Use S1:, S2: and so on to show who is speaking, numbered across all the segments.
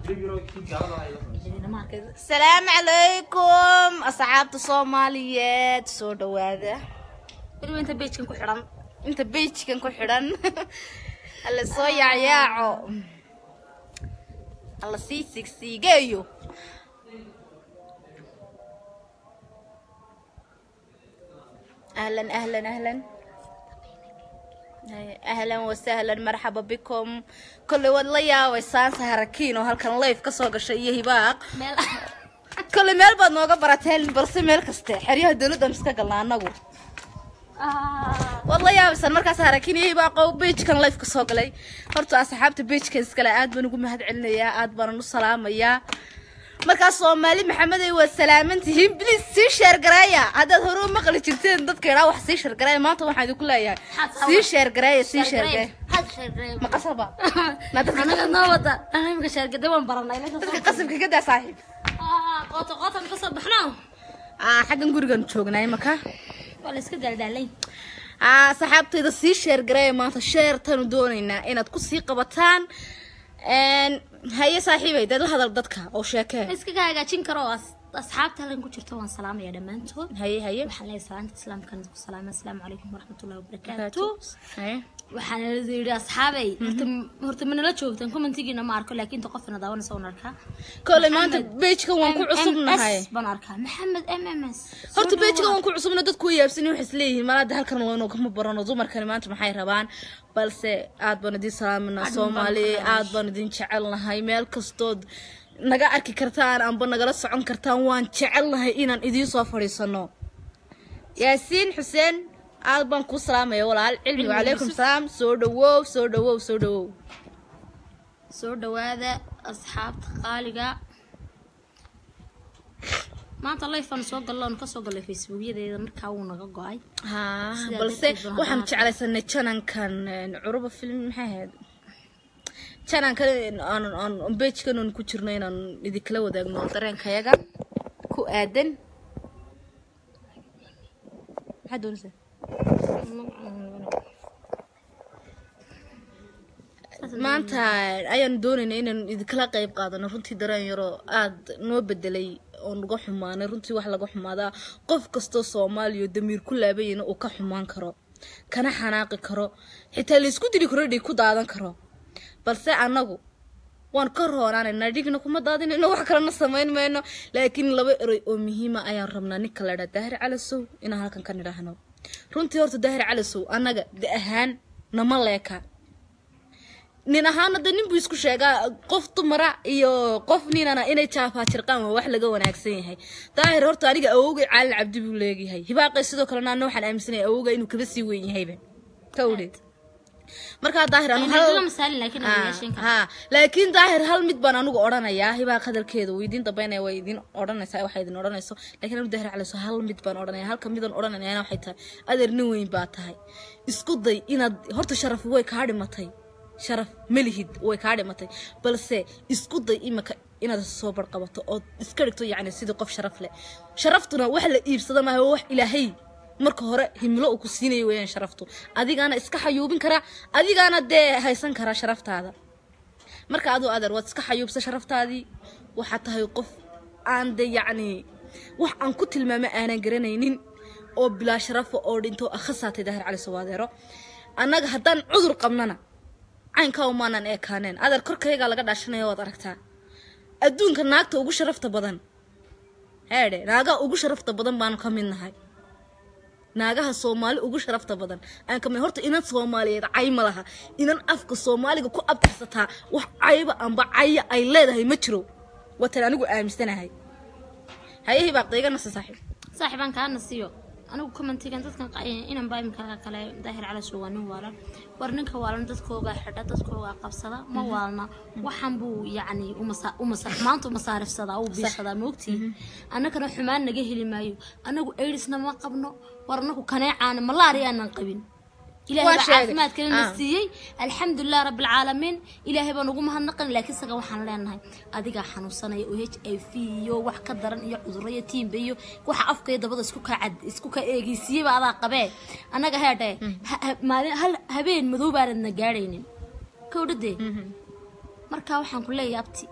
S1: salaamu calaykum asxaabta soomaaliyeed soo dhawaada weliba inta bejkan ku xidhan inta bejkan ku xidhan hala soo yaacyaaco hala sii sigsiigeeyo ahlan ahlan ahlan ahlan wasahlan marxaba bikum kolley waad la yaabaysaan saharakiin oo halkan life ka soo gashay iyo hibaaq kolley meel baad nooga barateen balse meel kaste xeryaha dowladdan iska galna anagu waad la yaabaysaan markaas harakiin iyo hibaaqo bejkan life ka soo galay horta asxaabta bejkan iskale aad baan ugu mahad celinayaa aad baanan u salaamayaa markaas soomaali maxamedey waad salaaman tihiin bliis sii sheergareeya haddaad hore u maqli jirteen dadka idhaa wax sii sheergareeya maanta waxaan idinku leeyahay sii sheergareeya sii sheergareeya ma qasaba na dadka
S2: anaga noo wada imika sheergada waan baranay
S1: dadka qasabka ka daa saaxiib
S2: qoota qootan kasoo baxno
S1: aa xaggan gurigan joognaa imaka
S2: waa la iska daaldaalay
S1: aa saxaabtayda sii sheergareeya maanta sheertanu doonaynaa inaad ku sii qabataan haye saaxiibay dad la hadal dadka oo sheekee
S2: iskaga hagaajin karo oo as- asxaabta halkan ku jirto waan salaamaya dhammaantood
S1: haye haye
S2: waxaan leeyahay salaanta islaamkan ku salaama asalaamu calaykum waraxmatullahi wabarakaatu
S1: haye
S2: waxaan yidhi asxaabay horta horta manala joogtaan commentigiina ma arko laakiin ta qofina daawanaysa waan arkaa
S1: kolley maanta bejkan waan ku cusubnahay
S2: MMS baan arkaa maxamed m m s
S1: horta bejka waan ku cusubna dadku way yaabsani waxay isleeyihiin malaada halkan waynu kama barano dumarkani maanta maxay rabaan balse aad baan idin salaaminaa soomaali aad baan idin jecelnahay meel kastood naga arki kartaan amba nagala socon kartaan waan jecelnahay inaan idiin soo fadhiisano yaasiin xuseen aad baan kuu salaamaya walaal cilmi wacalaykum salaam soo dhawow soo dhawow soo dhawow
S2: soo dhawaada asxaabta qaaliga maanta lifean soo galloon kasoo gallay facebookyadeeda markaa wuu naga go-ay
S1: haa
S2: Sidaa
S1: balse
S2: darteed baan
S1: waxaan
S2: hadda-
S1: jeclaysanay janankan een, curuba film maxay ahayd janankan aan aan bejkan aan ku jirno inaan idinkala wadaagno dareenkayaga ku aadan maxaad doonaysaa maanta ayaan doonayna inaan idinkala qayb qaadano runtii dareen yaroo aada noo bedelay oo naga xumaanay runtii wax laga xumaadaa qof kastoo soomaaliya oo damiir ku laabayana uu ka xumaan karo kana xanaaqi karo xitaa laysku dili karo dhig ku daadan karo balse annagu waan ka roonaanayna dhigna kuma daadinayno wax kalena samayn mayno laakiin laba eroy oo muhiima ayaan rabnaa ninka la dhaa daahir calasow inaan halkan ka nidhaahno runtii horta daahir calasow annaga da ahaan nama leeka nin ahaana de nin buu isku sheegaa qof dumara iyo qof ninana inay jaafaajirqaan waa wax laga wanaagsan yahay daahir horta aniga awowgay caalin cabdi buu leeyahay hibaaqay sidoo kalena ana waxaan aaminsanaya awowga inuu kaba sii weyn yahayba ka udheed markaa daahir anu hal
S2: la masaalin laakiin
S1: Ah,
S2: adeegashan kara
S1: haa laakiin daahir hal mid baan anigu odhanayaa hibaaq hadalkeeda way idiin dambeynaya way idiin odhanaysaa waxay idin odhanayso laakiin anigu daahir calaso hal mid baan odhanaya halka midaan odhanayana waxay tahay adeer nin weyn baa tahay isku day inaad horta sharaf way kaa dhimatay sharaf melihid way kaa dhimatay balse isku day imika inaad soo barqabato ood iska dhigto yacni sidii qof sharaf leh sharaftuna wax la iibsada maaha waa wax ilaahay marka hore himilo uu ku siinaya weeyaan sharaftu adigaana iska xayuubin karaa adigaana dee haysan karaa sharaftaada marka aduu adeer waad iska xayuubsa sharaftaadii waxaad tahay qof aan de yacni wax aan ku tilmaamo aanan garanaynin oo bilaa sharafa oo dhinto akhasaatay daahir cali sawaadeero annaga haddaan cudur qabnana caynkaa umaanan eekaaneen adeer korkayagaa laga dhaashanaya waad aragtaa adduunka naagta ugu sharafta badan heedhe naagaha ugu sharafta badan baanu ka mid nahay naagaha soomaali ugu sharafta badan aan kamid horta inan soomaaliyeed cay ma laha inan afka soomaaliga ku abtirsataa wax cayba amba caya ay leedahay ma jiro watan anigu aaminsanahay hayahii baa qeeganasa saaxiib
S2: saaxiibaan kaana siiyo anigu commentigan dadkan qa- inan baa imika kale daahir calasho waa nin waalan war ninka waalan dadkoogaa xidha dadkoogaa qabsada ma waalna waxaan buu yacni umasa umasa maanta umasaarifsadaa uu biishadaa moogtii annagana xumaan naga heli maayo anagu aidsna ma qabno war anagu kaneecaana malaari aanan qabin ilaahay
S1: Waa
S2: baa
S1: sheegay.
S2: caafimaadkana na
S1: Ah.
S2: siiyey alxamdulilah rabbilcaalamiin ilaahay baan ugu mahadnaqan laakiin isaga waxaan leenahay adigaa xanuunsanaya oo h i v iyo wax ka daran iyo cudurro iyo tiimba iyo waxa afka iyo dabada isku ka cad isku ka eegeysiiyeyba adaa qabee annaga heedhe ha- ha- maalin hal habeen madow baanadna gaadhaynin kowdhadee markaa waxaan ku leeyahay abti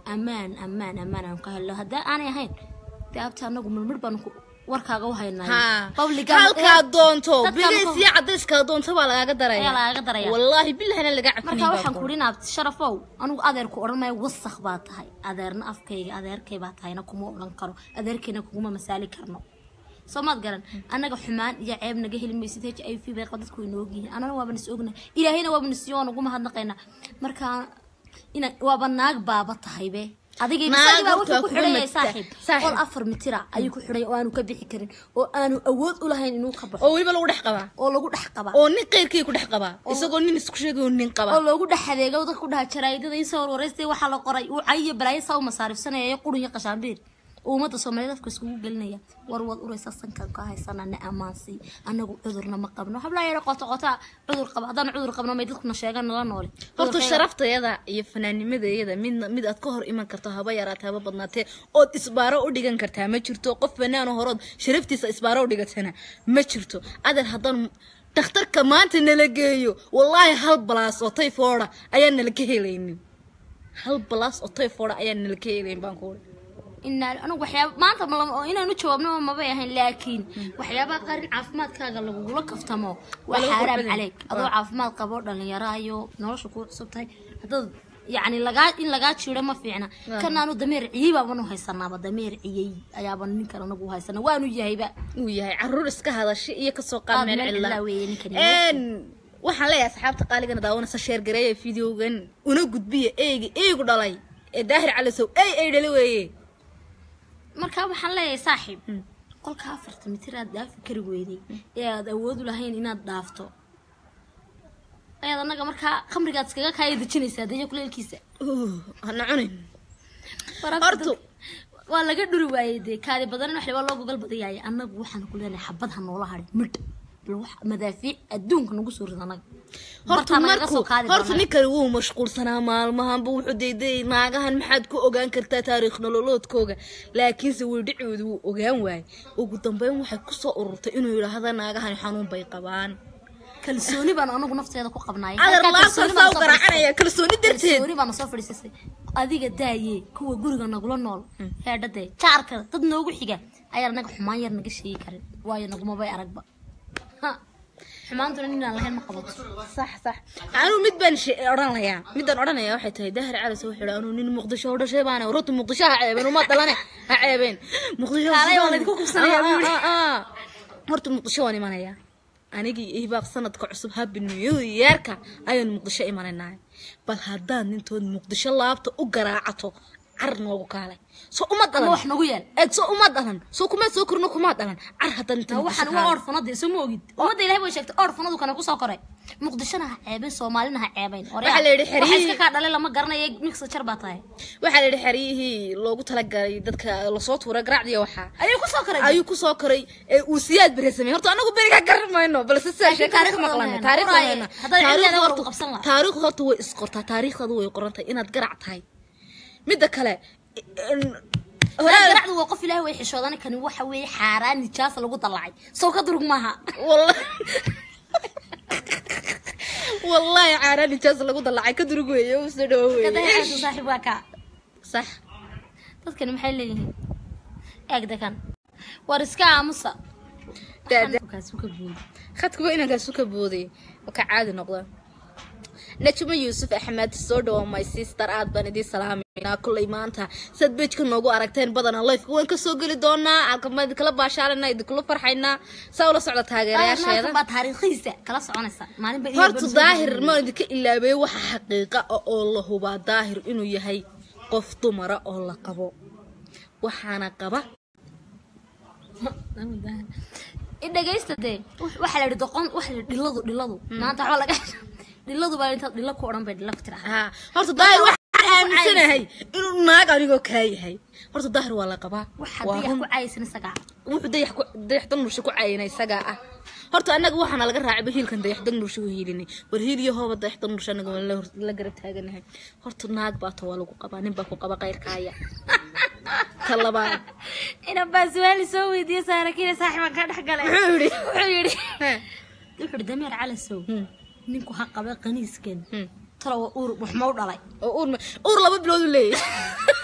S2: ammaan ammaan ammaan aan ka helno haddaa aanay ahayn dee abta anagu mirmir baan ku- warkaaga u haynaa
S1: ha halkaa doonto
S2: dadkan
S1: bilis
S2: ku-
S1: iyo cadayska doonto baa lagaaga daraya
S2: ayaa lagaga daraya
S1: wallaahi bilahina laga
S2: marka
S1: cafinin
S2: waxaan ku dhinaab sharafow anigu adeerku odhan maayo wasakh baa tahay adeerna afkayga adeerkay baa tahayna kuma odhan karo adeerkayna kuguma masaali karno soo maad garan annaga xumaan iyo ceeb naga heli maysid h i v bay qaba dadku way noog yihiin annana waaba nis ognahay ilaahayna waaba nisiyo waan ugu mahadnaqaynaa marka ina waaba naag baaba tahaybe adigay
S1: Naag
S2: isagii baa
S1: horta
S2: wuxuu ku
S1: kuga
S2: xidhayay
S1: magta-
S2: saaxiib
S1: saaxiib.
S2: qol afar mitira ayuu ku xidhay oo aanu ka bixi karin oo aanu awood u lahayn inuu ka baxo
S1: oo weliba lagu dhex qabaa
S2: oo lagu dhex qabaa
S1: oo nin qeyrkii ku dhex qabaa isagoo nin isku sheegayo nin
S2: oo
S1: qaba
S2: loogu dhex adeego dadka ku dhaha jaraa'idada in soo warwareystay waxaa la qoray uu cayiyo balaayo saa u masaarifsanaya qurun iyo qashaambiir uu ummadda soomaaliyeed afka iskugu gelinaya war waad uraysa sankan ka haysana na amaansii anagu cudurna ma qabno hablaa yara qoto qotaa cudur qaba haddaan cudur qabno may dadkuna sheegaan nala noole
S1: horta
S2: Cudurkayga-
S1: sharaftayada iyo fanaanimadayada mid mid aad ka hor iman karto haba yaraatee haba badnaatee ood isbaaro u dhigan kartaa ma jirto qof fanaano horood sharaftiisa isbaaro u dhigatana ma jirto adeer haddaan dhakhtarka maanta nala geeyo wallaahi hal balaas oo tayfooda ayaan nala ka helaynin hal balaas oo tayfooda ayaan nala ka helayn baan ku uri
S2: inaa anigu waxyaaba maanta ma lama- oo inaanu jawaabno mabay ahayn laakiin waxyaabaha qaar in caafimaadkaaga lagugula kaftamo waa
S1: lagu
S2: xaaraam
S1: qurxin.
S2: caleeg adoo caafimaad qabo dhalinyaro iyo nolosha kuu cusub tahay haddaad yacni lagaa in lagaa jiiro ma fiicna kan aanu dameer ciyey baabanu haysanaaba dameer ciyey ayaaba ninkan anagu haysana waanu yahayba
S1: uu yahay caruur iska hadashay iyo kasoo qaad
S2: Qaad
S1: meel
S2: meel
S1: cidla
S2: cidla weeye ninkani.
S1: Een, waxaan leeyahay asxaabta qaaligana daawanaysa sheergareeya videogan una gudbiya eegi eegu dhalay ee daahir calisow ey ey dhali weeye
S2: marka waxaan leeyahay saaxiib qolka afarta mitir aad dhaafi kari weyday ee aad awood u lahayn inaad dhaafto ayaad anaga markaa khamrigaad iskaga kaaya dejinaysaa deyo kuleelkiisa
S1: Uh, hana cunin
S2: Wararka
S1: Horta-
S2: dadka- waa laga dhuri waayey dee kaadi badan wax liba loo gogol badayaaye annagu waxaan ku leenahay xabad ha noola hadhin midh bal wax madaafiic adduunka nagu soo rid annaga
S1: horta
S2: Bartaa nagaga
S1: markuu
S2: soo qaadi
S1: horta
S2: doonaa.
S1: ninkani wuu mashquulsanaa maalmahanba wuxuu dayday naagahan maxaad ku ogaan kartaa taariikh nololoodkooga laakiinse weydhicoodu wuu ogaan waayey ugu dambeyn waxay kusoo ururtay inuu yidhaahda naagahan xanuun bay qabaan
S2: kalsooni baan anagu nafteeda ku qabnaay
S1: adar
S2: Halkaa
S1: laabtan
S2: kalsooni baan
S1: saa u
S2: soo
S1: garaacanaya kalsooni darteed
S2: kalsooni baana soo fadhiisasay adiga daaye kuwa guriga nagula nool heedhadee jaarka dad noogu xiga ayaan anaga xumaan yar naga sheegi karin waayo nagumabay aragba Ha, xumaantuna ninaan lahayn ma qabato
S1: sax sax anuu mid baan she- odhan layaa midaan odhanaya waxay tahay dahir calis wuxuu yidhi anuu nin muqdisho u dhashay baana runta muqdisho ha ceebeen uma dhalane ha ceebeen muqdisho
S2: Kaalay waa laydinku kubsanayaa buu yidhi.
S1: Ah, ah, ah. horta muqdisho waan imanayaa anigii ihbaaq sanadka cusub happy new yearka ayaan muqdisho imanaynahay bal haddaad nintood muqdisho laabta u garaacato car noogu kaalay soo uma
S2: ama
S1: dhalan
S2: wax nagu yeel
S1: eeg soo uma dhalan soo kuma soo korno kuma dhalan car haddaad inta muqdisho
S2: waxaan
S1: kaalay.
S2: waa orfanada soo ma ogid ummadda ilahay way sheegtay orfanadu kana kusoo koray muqdishona ha ceebeen soomaalina ha ceebeyn
S1: Waxaa la yidhi
S2: waxa
S1: xerihii-
S2: iska kaa dhalay lama garanayo mixer jar baa tahay
S1: waxaa la yidhi xeryihii loogu talagalay dadka lasoo tuuray garaacdiya waxaa
S2: ayuu kusoo koray
S1: ayuu kusoo koray ee uu siyaad bere sameeyey horta anagu beriga garan mayno balse sidaa
S2: Laakiin
S1: sheekada ka
S2: taariikhda
S1: maqlana
S2: wayna.
S1: taariikhda
S2: Qoraaye,
S1: wayna
S2: haddaad cilmigeeda
S1: taariikhda
S2: war
S1: horta
S2: u qabsan lahaa.
S1: taariikhda horta way isqortaa taariikhdaadu way qorantahay inaad garac tahay midda kale in- horaa
S2: garacdu waa qof ilaahay way xishoodan kani waxa weeye xaaraan nijaasa lagu dallacay soo ka durug maaha
S1: wallahi wallahi caaraan nijaas lagu dalacay ka durug weeye u soo dhawo
S2: kadayacaadu
S1: weeye
S2: saaxiib waa kaa
S1: sax
S2: dadkani maxay leeyihiin eeg dekan war iska aamusa
S1: Da- da-
S2: kaasi ka buuy
S1: khadkuba inankaasu ka booday oo ka caadi noqda najmo yuusuf axmed soo dhawo my sister aad baan idiin salaamayna kullay maanta sad bejka noogu aragteen badana lifeka waan kasoo geli doonaa alkama idinkala baashaalana idinkula farxaynaa saa ula socda taageerayaasheeda
S2: baa taariikhiisa kala soconaysa maalinba in
S1: horta
S2: walba
S1: daahir maan idinka ilaabay waxa xaqiiqa ah oo la hubaa daahir inuu yahay qof dumara oo la qabo waxaana qaba
S2: dhegaysta dee waxaa la yidhi doqon waxa la yidhi dhiladu dhiladu maanta waxba laga dhiladu baa intaad dhilo ku odhan bay dhilo ku tiraahdaa
S1: haa horta daahir waxaan aaminsanahay inuu naag anigoo kaa yahay horta daahir waa la qabaa
S2: waxa
S1: waa
S2: dayax
S1: run
S2: ku caayaysan isagaa
S1: wuxuu dayax ku dayax dannursha ku caayina isagaa ah horta annaga waxaana laga raacayba hiilkan dayax dannursha u hiilinay war hiil iyo hooba dayax dannursha annaga waan la hor- la garab taaganahay horta naag baa ta waa lagu qabaa nin baa ku qaba qayrkaaya ta labaad
S2: inan baa su-aali soo weydiiye saarakiina saaxiibaan kaa dhex galay
S1: muxuu yidhi
S2: wuxuu yidhi
S1: Heh.
S2: wuxuu yidhi dameer calasow
S1: Hmm,
S2: ninku ha qabe qaniiskan
S1: hmm.
S2: talo waa uur waxma u dhalay
S1: oo uur ma- uur laba bilood u leeyahay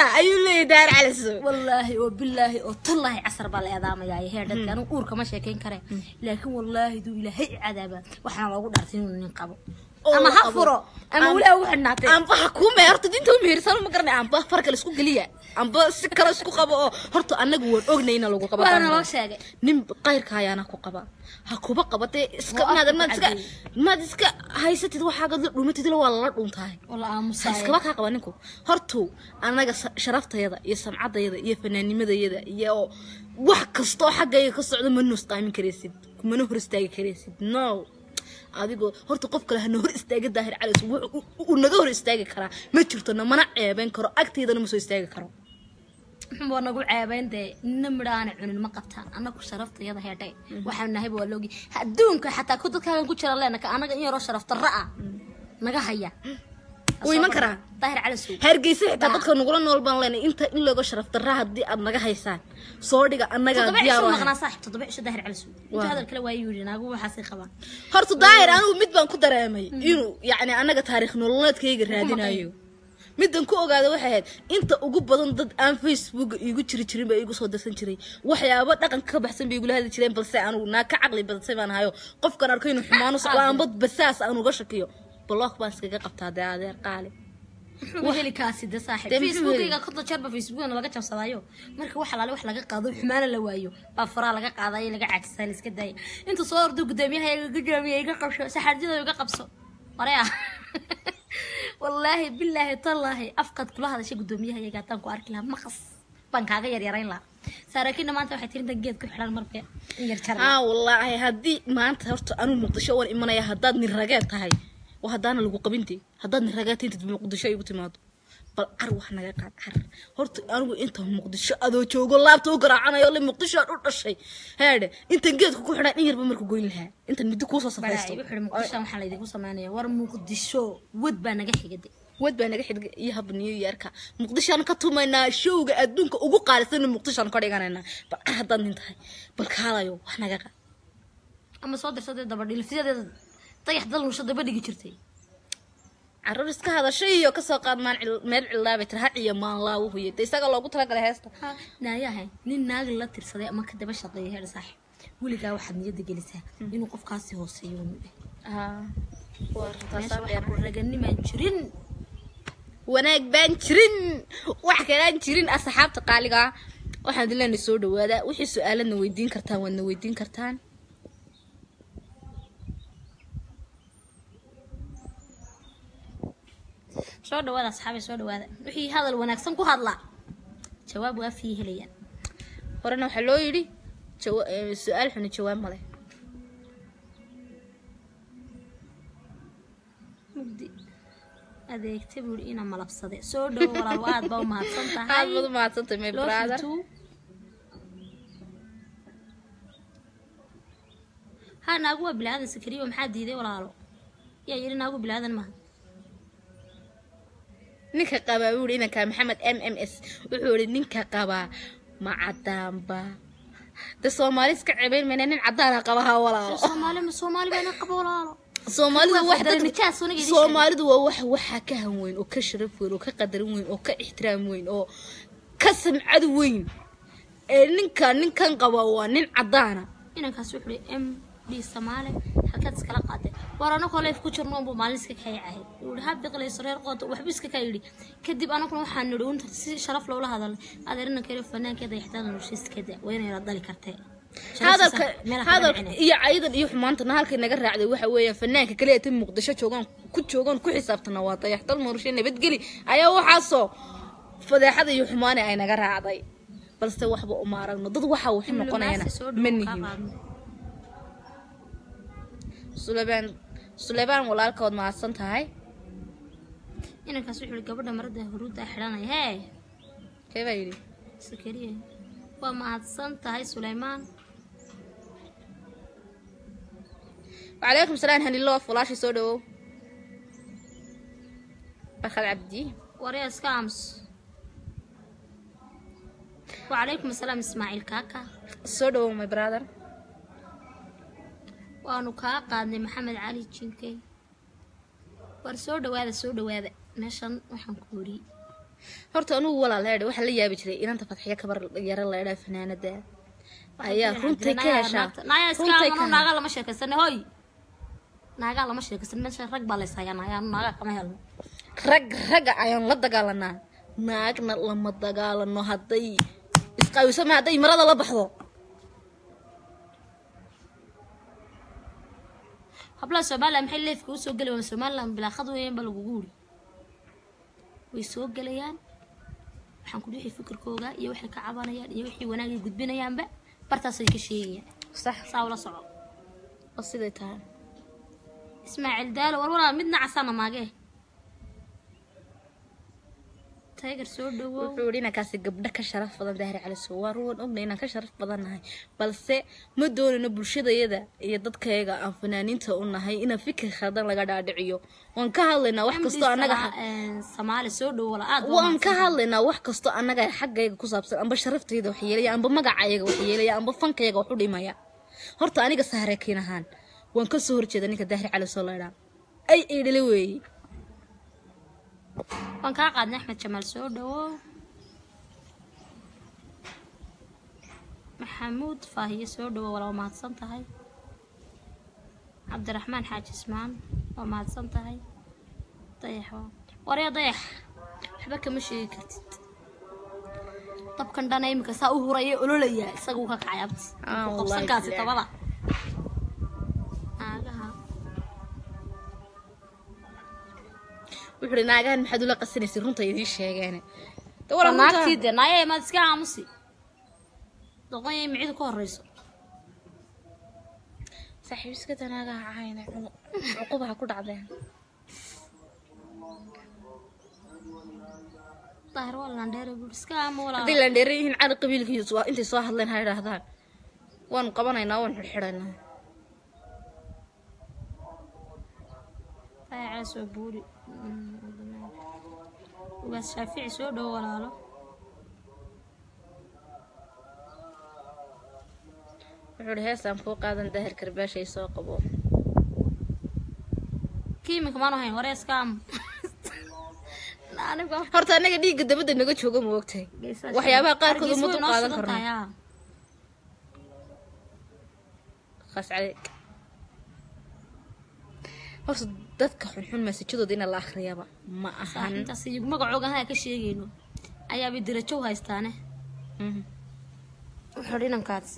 S1: ayuu leeyahay daahir caliso
S2: wallaahi oo bilaahi oo tallaahi casar baa la eedaamayaa heer dadka anigu uurka ma sheekayn kare laakiin wallaahi duu ilaahay cadaaba waxaana loogu dhaartay inuu nin qabo
S1: Oo
S2: ama
S1: la
S2: ha
S1: qabo.
S2: furo ama
S1: Am-
S2: weli ha ugu xidhnaatay
S1: amba ha kuu meerto dinta u mehersan ma garanay amba far kale isku geliya amba si kale isku qabo oo horta anagu waan ognay ina lagu qaba
S2: waana loo sheegay
S1: nin qayrka ayaana ku qaba ha kuba qaba dee iska
S2: Waa
S1: maad
S2: afku
S1: maad iska
S2: cadeeyey.
S1: maad iska haysatid waxaaga la dhuumatid waa lala dhuuntahay
S2: walla
S1: ha
S2: aamusaay
S1: iskaba kaa qaba ninku hortu anaga sa- sharaftayada iyo samcadayada iyo fanaanimadayada iyo wax kastoo xaggayga ka socdo ma nusqaamin karaysid kumana hor istaagi karaysid no adigoo horta qof kale hana hor istaaga daahir calays wuxuu uu naga hor istaagi karaa ma jirto namana ceebeyn karo agteydana ma soo istaagi karo
S2: muxuu nagu ceebayn dee nina midhaana cunin ma qabtaan annagu sharaftayada heedhay waxaan nahayba waa loogi adduunka xataa ku dadkaagan ku jira leenaka annaga in yaroo sharaf darra ah naga haya
S1: Wuu iman karaa.
S2: daahir cali suug
S1: hargeysa xitaa dadka nagula nool baan leenay inta in looga sharaf darra haddii aad naga haysaan soo dhiga annaga
S2: toddoba
S1: diyaar
S2: cisho
S1: u ahay.
S2: maqnaa saaxib toddoba cisho daahir cali suug inta
S1: Waa.
S2: hadal kale waa yidhi naagu waxaasay qabaan
S1: horta daahir anigu mid baan ku dareemay inuu yacni annaga taariikh nololeedkayga raadinayo middan ku ogaada waxay ahayd inta ugu badan dad aan facebooka iigu jiri jirin baa iigu soo darsan jiray waxyaabo dhaqanka ka baxsan bay igula hadli jireen balse anugu naa ka caqli badansay baan ahayo qofkan arko inuu xumaan u socdo amba basaas aan uga shakiyo block baan iskaga qabtaa dee adeer qaali
S2: muxuu heli kaasi de saaxib
S1: Dee muxuu
S2: facebookiga konta jeerba facebookna laga jabsadaayo marka wax alaale wax laga qaado xumaana la waayo baa faraha laga qaadayo laga caajisaa la iska daaya inta soo ordo gudoomiyaha iga gudoomiya iga qabso saxaarjida iga qabso hore ah wallaahi bilaahi tallaahi afkaad kula hadashay gudoomiyaha iyaga haddaan ku arki lahaa maqas baan kaaga yaryarayn lahaa saarakiinna maanta waxay tirintan geed ku xidhan marba in yar jar
S1: aa wallaahi haddii maanta horta anuu muqdisho waan imanaya haddaad nin rageed tahay waa haddaana lagu qabintay haddaad nin rageed intad muqdisho igu timaado bal car wax naga qaad car horta anigu inta muqdisho adoo joogo laabta u garaacanayo le muqdisho aan u dhashay heedhe intan geedka ku xidhan in yarba marka goyn lahaa intan middo kuusoo safaysto
S2: wuxuu muqdisho waxaa laydinku samaynaya war muqdisho wad baa naga xigade
S1: wad baa naga xidga iyo hab new yearka muqdishoaan ka tumaynaa showga adduunka ugu qaalisan muqdishoaan ka dhiganaynaa bal car haddaad nin tahay bal kaalayo wax naga qaad
S2: ama soo dirsadee dabadhilifyadeeda dayax dalmusho daba dhigi jirtay
S1: caruur iska hadashay iyo kasoo qaad maan cil- meel cilaabay tir hac iyo maan laawu huye de isaga loogu talagalay heesta
S2: naayahay nin naag la tirsaday ama ka daba shaqeeya heer saaxib weligaa waxaad niyadda gelisaa inuu qofkaasi hooseeyo unu dheh meesha waxaa ku raganimaan jirin
S1: wanaag baan jirin wax kalaan jirin asxaabta qaaliga ah. waxaan idin leenahay soo dhawaada wixii su-aaladna weydiin kartaan waadna weydiin kartaan
S2: soo dhawaada asxaabay soo dhawaada wixii hadal wanaagsan ku hadlaa jawaab waa fii helayaan
S1: horena waxaa loo yidhi jawa- eh, su-aal xuni jawaab male
S2: mugdi adeegta buuri ina malabsade soo dhawo walaal aad baa u mahadsan
S1: aad
S2: tahay
S1: baad u mahadsantay my
S2: Love you
S1: brother
S2: too. ha naagu waa bilaadan sakariyo maxaa diiday walaalo yaa yidhi naagu bilaadan maaha
S1: ninka qabaa wuu yidhi inanka maxamed m m s wuxuu yidhi ninka qabaa ma cadaanba de soomaali iska cebeyn mayna nin cadaana qabaha walaalo
S2: soomaali ma soomaali baa ina qaba walaalo
S1: soomaalidu
S2: Kuwa
S1: wax
S2: fadlan
S1: dad-
S2: nijaas wanaga idin
S1: soomaalidu waa wax waxaa ka han weyn oo ka sharaf weyn oo ka qadarin weyn oo ka ixtiraam weyn oo ka samcad weyn ee ninka ninkan qaba waa nin cadaana
S2: inankaas wuxuu hi m d soomaali halkaad iskala qaadee war anagoo leef ku jirno unbuu maalin iska kayacahay wuhi ha biqlayso reer qoota waxba iska kaa yidhi kadib anaguna waxaan nidhi unta si sharaf loola hadalay adeer inankeeda fanaankeeda ixtiraam noloshiiskeeda waa inay la dali kartee
S1: hadalka
S2: Sharaftiisa meelaha ka
S1: hadalka
S2: dhacinay.
S1: iyo cayidan iyo xumaantana halkay naga raacday waxa weeyaan fanaanka kaliya tan muqdisho joogaan ku joogaan ku xisaabtana waa dayaxdal muurashe nabadgeli ayaa waxaasoo fadeexada iyo xumaane ay naga raacday balse waxba uma aragno dad waxa wax noqonayana
S2: soo
S1: ma
S2: dhow kaa
S1: nihin
S2: qaadno
S1: sulebaan sulebaan walaalkood mahadsan tahay
S2: inankaas wuxuu hi gabadha marada huruudda xidhanaya hee
S1: kee baa yidhi
S2: sakariye waa mahadsan tahay suleymaan
S1: وعليكم السلام هنيلو فلاشي سودو برخد عبدي
S2: waryaa iska aamus wacalaykum asalaam ismaaciil kaaka
S1: سودو ماي براذر
S2: waanu kaa qaadnay maxamed cali jinkey war soo dhawaada soo dhawaada meeshan waxaan ku wariyey
S1: horta anugu walaal heedhe waxaa la yaabi jiray inanta fadxiya kabar yaro leedhaa fanaanada ayaa runtay ka heshaa
S2: naya iska
S1: runtay
S2: amano
S1: ka
S2: naagaa lama sheekaysane hoy naagaa lama sheekaysan meesha rag baa lays hayaa naagaa naagaa kama helno
S1: rag ragga ayaan la dagaalanaa naagna lama dagaalano hadday isqaawiso ma hadday marada la baxdo
S2: hablaha somaliland maxay leefka usoo geli waan somaliland bilaaqad weeyaan baa lagugu wuri way soo gelayaan waxaan ku wixii fikirkooga iyo waxay ka cabanayaan iyo wixii wanaagay gudbinayaanba bartaasay ka sheegayaan
S1: sax
S2: saa ula soco
S1: oo siday tahay
S2: ismaaciil daalo war walaa midna casana maagee taygar soo dhawow
S1: wuxuu yidhi inankaasi gabdho ka sharaf badan daahir caliso waa ruwan ognay inaan ka sharaf badannahay balse ma doonayno bulshadayada iyo dadkayaga aan fanaaniinta u nahay inaan fikir khaldan laga dhaadhiciyo waan ka hadlaynaa wax kastoo annaga
S2: soomaali soo dhowo wala aad
S1: waan ka hadlaynaa wax kastoo annaga xaggayga ku saabsan amba sharaftayda wax yeelaya amba magacayaga wax yeelaya amba fankayaga wax u dhimaya horta aniga sahreekiin ahaan waan ka soo horjeeda ninka daahir caliso laydhaa ay eedhale weeye
S2: waan kaa qaadnay axmed jamaal soo dhawow maxamuud faahiye soo dhawow wala waa mahadsan tahay cabdiraxmaan xaaji ismaan waa mahadsan tahay dayax waa warya dayax waxba kama sheegi kartid dabkan dhana iminka saa u huraya ololaya isaguu ka kacay abti
S1: Ah,
S2: Ku
S1: wallaahi
S2: qabsankaasi
S1: bilaahi.
S2: tabada naagaha
S1: wuxuu hi naagahan maxaad ula qasanaysay runta idiin sheegeene De
S2: waa
S1: walaa runta-
S2: naagtii dee naaya maad iska aamusi doqonyay micidu ka horeyso
S1: saaxiib iska danaaga cayna cuqubaha ku dhacdeen
S2: daahir waa landheere buuri iska aamo walaa
S1: hadday landheeran yihiin cali qabiilkiisu waa intay soo hadleen ha idhaahdaan waanu qabanaynaa waanu xidxidhaynaa
S2: dayaca soo buuri ugaas shaafici soo dhowo walaalo
S1: wuxuu hi heestaan kuu qaadan daahir karbaashay soo qabo
S2: kii iminka maanu hayn waree iska aamo aniga
S1: horta annaga dhiigga dabadda naga jooga ma ogtahay waxyaabaha qaarkood uma dul qaadan karno khaas caleeg horta dadka xunxun maasajadooda ina la akhriyaba ma ahan
S2: intaas magacooga haa ka sheegayno ayaabay dirajo u haystaane
S1: Mhm.
S2: wuxuu dhi inankaasi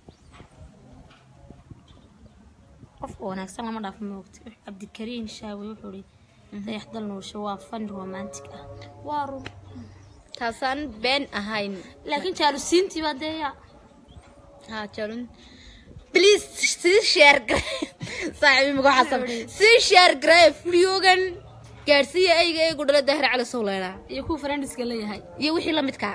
S2: qofka wanaagsan lama dhaafo moogta cabdikariin shaawe wuxuu dhi dayax dal nuursho waa fan romantic ah waa run
S1: taasaan been ahayn
S2: laakiin jaalusiintii baa deeya
S1: ها جالون بليز سي شير صاحبي مقو حسب سي شير جراي فليوغن gaarsiiya ayga ee gudhala dahra cali sowleena
S2: iyo kuwa friendiska leeyahay
S1: iyo wixii la midka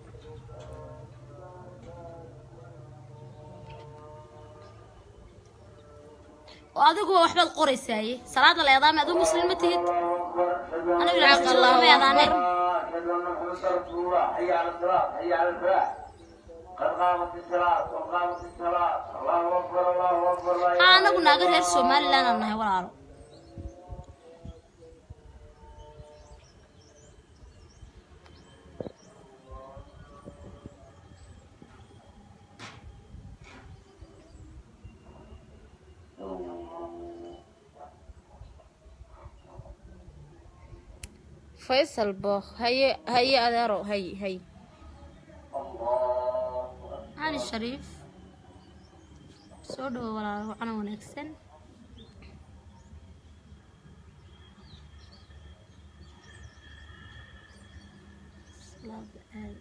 S2: oo adiguba waxbaad qoraysaaye salaada la eedaame adigu muslim ma tihid anigu
S1: Xaq Allahu
S2: ma eedaane
S1: Akbar.
S3: أشهد أن محمدا رسول الله حي على الصلاة حي على الفلاح قد قامت الصلاة قد قامت الصلاة الله أكبر الله أكبر لا
S2: haa
S3: إله
S2: anagu naaga reer somaliland aan nahay walaalo
S1: faysal book haye haye adeero hay hay
S2: cali shariif soo dhawo walaalo wacana wanaagsan Salaada aad.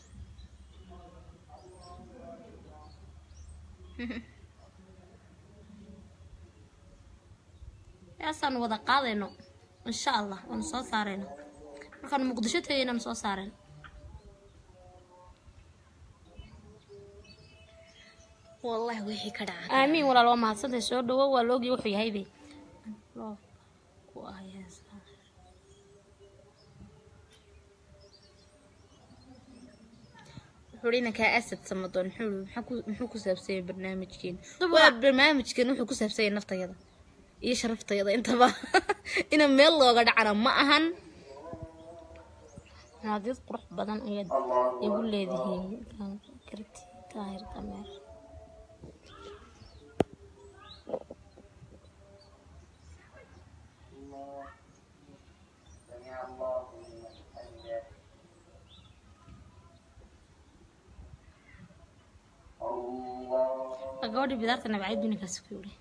S2: yaasaan wada qaadayno insha allah waanu soo saarayno markaanu muqdisho tagaynaanu soo saarayno
S1: wallahi wixii ka dhaca
S2: aamiin walaal waa mahadsantahay soo dhawo waa la ogyahay wuxuu yahaybe loo ku ah heesaa
S1: wuxuu inankaa asad samadoon muxuu maxaa ku- muxuu ku saabsan yahay barnaamijkeen
S2: Dab
S1: waa
S2: waa-
S1: barnaamijkan wuxuu ku saabsan yahay naftayada iyo sharaftayada intaba ina meel looga dhacana ma ahan
S2: naadiyad qurux badan ayaad igu leedihiin markaan karti daahir dameer
S3: سمع الله لمن حمده الله
S2: Waa gabadhii bidaarta nabacay duninkaasi ku yidhi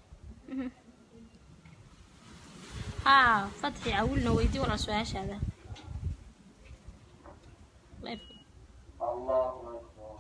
S2: haa fatxi awilna weydii walaa su-aashaada Live.
S3: الله أكبر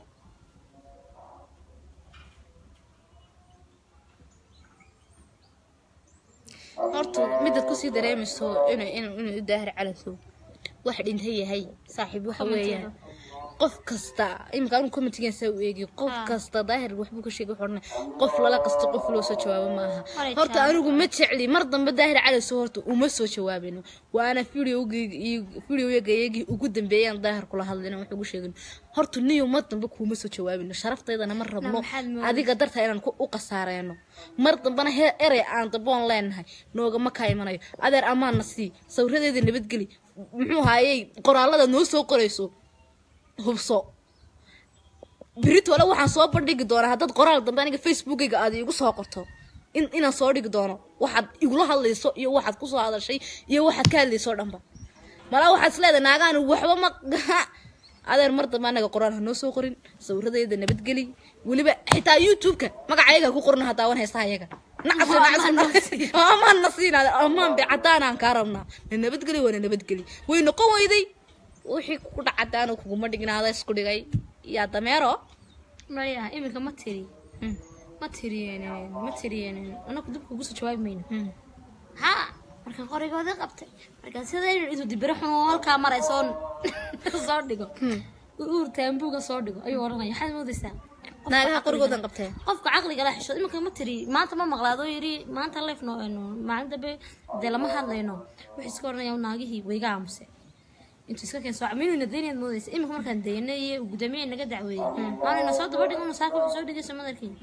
S1: horta midaad kusii dareemayso inuu inuu inuu daahir calasow wax dhintay yahay saaxiib waxa weeyaan qof kasta imika anigu commentigan saa u eegi qof
S2: Ah.
S1: kasta daahir waxbuu ka sheegay wuxuu odhanaya qof lala qasto qof loo soo jawaabo maaha
S2: Hore
S1: horta
S2: jawaab.
S1: anigu ma jecli mar dambe daahir calasow horta uma soo jawaabino waana videoyagayagii ugu dambeeyaan daahir kula hadlina wax ugu sheegin horta niyo mar dambe kuuma soo jawaabino sharaftayda ma rabno
S2: maxaad moodaysaa?
S1: adiga darta inaan ku- u qasaareeno mar dambana he erey aan damboon leenahay noogama kaa imanayo adeer amaanna sii sawiradeeda nabadgeli muxuu haayey qoraalada noo soo qorayso hubso beritole waxaan soo bandhigi doonaa haddaad qoraal dambe aniga facebookayga aad iigu soo qorto in inaan soo dhigi doono waxaad igula hadlayso iyo waxaad kusoo hadashay iyo waxaad ka hadlayso o dhanba malaa waxaad isleedahay naagaani waxba ma adeer mar dambe anaga qoraan ha noo soo qorin sawiradeeda nabadgeli weliba xitaa youtube-ka magacayaga ku qoran hataa wan haysta ayaga amaan na siin amaan be cadaanaan kaa rabnaa na nabadgeli waa na nabadgeli way noqon weyday wixii ku dhacadaana kuguma dhignaada isku dhigay yaa dameero
S2: maya iminka ma tiri
S1: Hmm.
S2: ma tiriyeenin ma tiriyeenin anaku dib kugu soo jawaabi mayno
S1: Hmm.
S2: haa markaan qorigooda qabtay markaan sidaynu isu dibiro xun oo halkaa maray soo soo dhigo uur taambuuga soo dhigo ayuu oranaya waxaad moodaysaa qofka
S1: naagaha
S2: caqliga-
S1: qorigoodan qabtee
S2: qofka caqliga la xishood iminka ma tiri maanta ma maqlaado yiri maanta leef no eno maalin dambe dee lama hadlayno wuxuu iska oranaya naagihii wayga aamuse intuu iska keen soo minuna daynaad moodaysa iminka markaan dayna iyo gudoomiye naga dacweeyey maanayna soo daba dhigo saaka wuxuu soo dhigaysa madarkii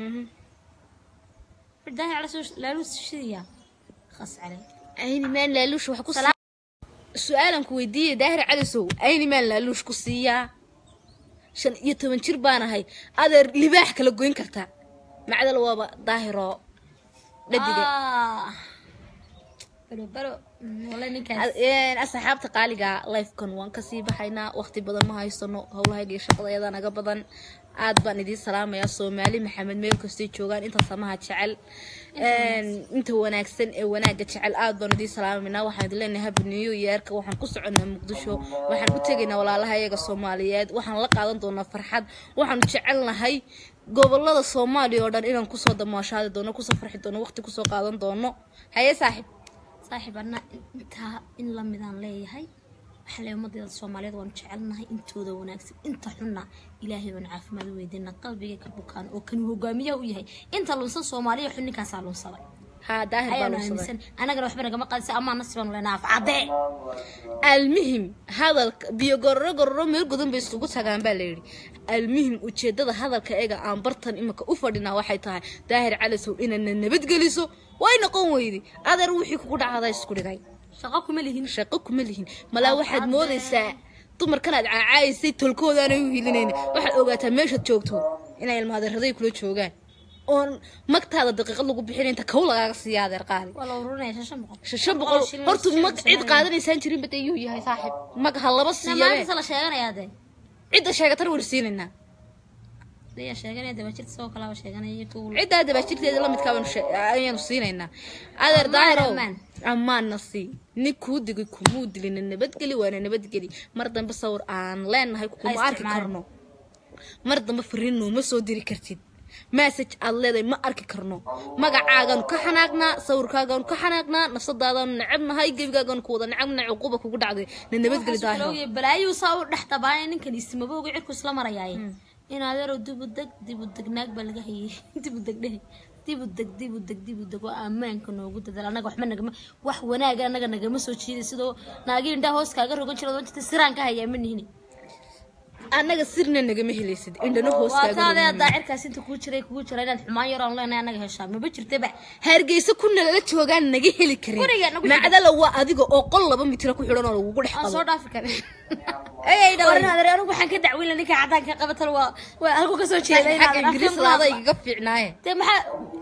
S2: daahi cala soo laalu shidiya khas calay
S1: ayni maan laaluush wax ku sii su-aalan ku weydiiyey daahir calisow ayni maan laaluush ku siiyaa shan iyo toban jir baan ahay adeer libaax kala goyn kartaa macdal waaba daahiroo dhadiga
S2: Ah. baro baro Mm, wallahi ninkaas
S1: Ad- een, asxaabta qaaliga lifekan waan kasii baxaynaa waqti badan ma haysano howlahayga iyo shaqadayada naga badan aad baan idiin salaamayaa soomaali maxamed meel kastay joogaan inta samaha jecel Een, inta wanaagsan ee wanaaga jecel aad baan idiin salaamaynaa waxaan idin leenahay happy new yearka waxaan ku soconaa muqdisho waxaan u tegaynaa walaalaha iyaga soomaaliyeed waxaan la qaadan doonaa farxad waxaan jecelnahay gobolada soomaaliya oo dhan inaan kusoo damaashaadi doono kusoo farxi doono waqti kusoo qaadan doono haye saaxib
S2: saaxiib anna intaa in la midaan leeyahay waxaan leeyahay ummaddeeda soomaaliyeed waanu jecelnahay intooda wanaagsan inta xunna ilaahay baanu caafimaad u weydiina qalbiga ka bukaan oo kan hogaamiyaha u yahay inta lunsan soomaaliya xun ninkaasaa lunsaday
S1: haa daahir baa
S2: ayaanu
S1: loo sameeyay.
S2: aaminsan anagana waxba nagama qaadisa amaa nasi baanu leenaha afcadee
S1: almuhim hadalka biyo gororo gororo meel godan bay isugu tagaan baa layidhi almuhim ujeedada hadalka eega aan bartan imika u fadhinaa waxay tahay daahir calisow inana nabadgeliso way noqon weydi adeer wixii kugu dhacda isku dhigay
S2: shaqo kuma lihin
S1: shaqo kuma lihin malaa waxaad
S2: Hadde.
S1: moodaysaa dumarkanaad caacaysay tolkoodaanay u hilinayna waxaad ogaataa meeshaad joogto inay ilmaadeeraday kula joogaan oon magtaada daqiiqad lagu bixin inta kow lagaaga siiya adeer qaali
S2: waa la ururinaya shan boqol
S1: shan boqol
S2: shilin
S1: horta
S2: shilin
S1: mag cid
S2: shilin.
S1: qaadanaysaan jirin bada yuu yahay saaxib mag ha laba siiyabe
S2: maanta la sheeganayaa dee
S1: cidda sheegatana war siinaynaa
S2: daya sheeganaya dabajirta sidoo kalaba sheeganaya iyo kuwa
S1: ciddaa dabaajirteeda lamidkaa baanu shee- ayaanu siinaynaa adeer daahirow
S2: ammaan.
S1: ammaanna sii nin kuu digay kumuu dilina nabadgeli waana nabadgeli mar dambe sawir aan leenahay kuma
S2: Ha
S1: arki
S2: isticmaalin.
S1: karno mar dambe fariin nooma soo diri kartid message aad leedahay ma arki karno magacaagaanu ka xanaaqnaa sawirkaagaanu ka xanaaqnaa nafsadaadaanu necabnahay gebigaagaanu ku wada necabna cuquba kugu dhacday na nabadgeli daahiro
S2: daahir balaayuu saa u dhex tabaaya ninkan ismabooga cirku isla marayaaye in adeero dibu deg dibu deg naag baa laga hayay dibu deg dhehe dibu deg dibu deg dibu deg oo ammaanka noogu dadaal anaga waxba nagama wax wanaaga anaga nagama soo jiiday sidoo naagi indhaa hoos kaaga rogan jira oo jirta siraan ka hayaa ma nihini
S1: annaga sirna nagama helaysid indhana
S2: waa
S1: hoostaaga
S2: taadee haddaa cirkaas inta kuu jiray kugu jira inaad xumaan yaraan leenahay anaga heshaa maba jirtaba
S1: hargeysa kuna lala joogaan naga heli karin
S2: Guriga nagu xidhan.
S1: macdala waa adiga oo qol laba mitira ku xidhan oo lagugu dhex
S2: aan
S1: qabo
S2: soo dhaafi karin
S1: ayay dhalay
S2: warin adeer anigu waxaan ka dacweyn ninka cadaanka qabatal waa waa halku kasoo jeeda
S1: xagga ingiriis laada igaga fiicnaaye
S2: dee maxaa